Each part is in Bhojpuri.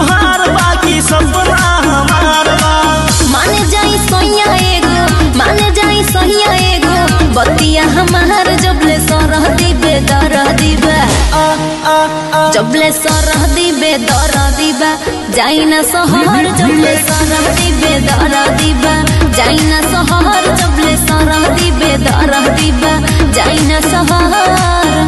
तोहार बाकी सपना हमार बा माने जाई सोइया एगो माने जाई सोइया एगो बतिया हमार जबले सरह दिबे दर दिबे आ आ आ जबले सरह दिबे दर दिबा जाई ना सहर जबले सरह दिबे दर दिबा जाई ना सहर जबले सरह दिबे दर दिबा जाई ना सहर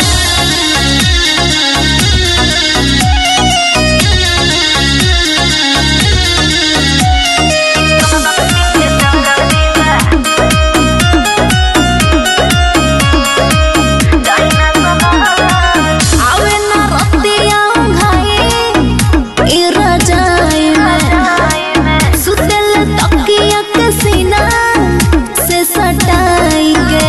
आवे ना रतिया घाए ए रजाई में सुतल तकिया के सीना से सटाई के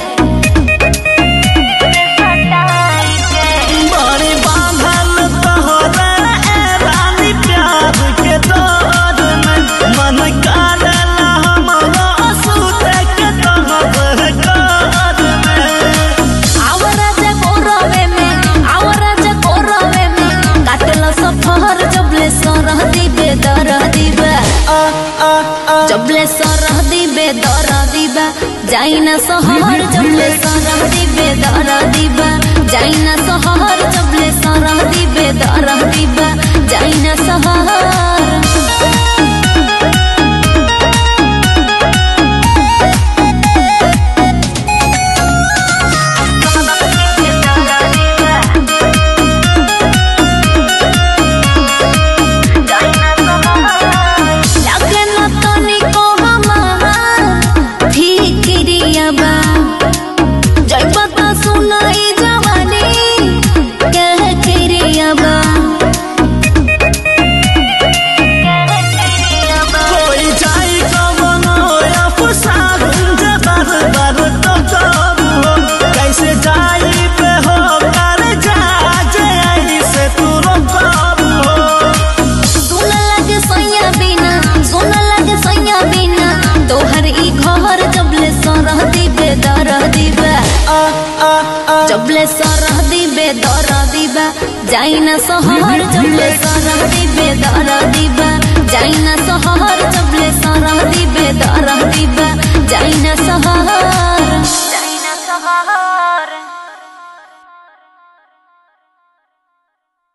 बड़ी बांधल तोहरे ए रानी प्यार के डोर में मन कालेला हमरो सुते के तोहर घर में आवरा जे कोरवे में आवरा जे कोरवे में काटल सफर जबले सरह दिबे दर दिबे आ आ आ जबले सरह दिबे दर दिबा जाई ना सहर जबले सरह दिबे दर दिबा जाई ना सहर जबले सरह दिबे दर दिबा जाई ना सहर लागे न तनिको हमार फिक्रिया बा जइबा त सुनाई जवानी कह क्रिया बा कोई जाई कवनो अफसार जे बार बार तो करू कैसे जाई पे हो कर जा जे ऐसे तू करू सुन लगे सैया बिना सुन लगे सैया बिना तोहर ई घर जबले सरह दिबे दर दिबे आ आ आ जबले सरह दिबे दर दिबा जाई ना सहर जबले सरह दिबे दर दिबा जाई ना सहर जबले सरह दिबे दर दिबा जाई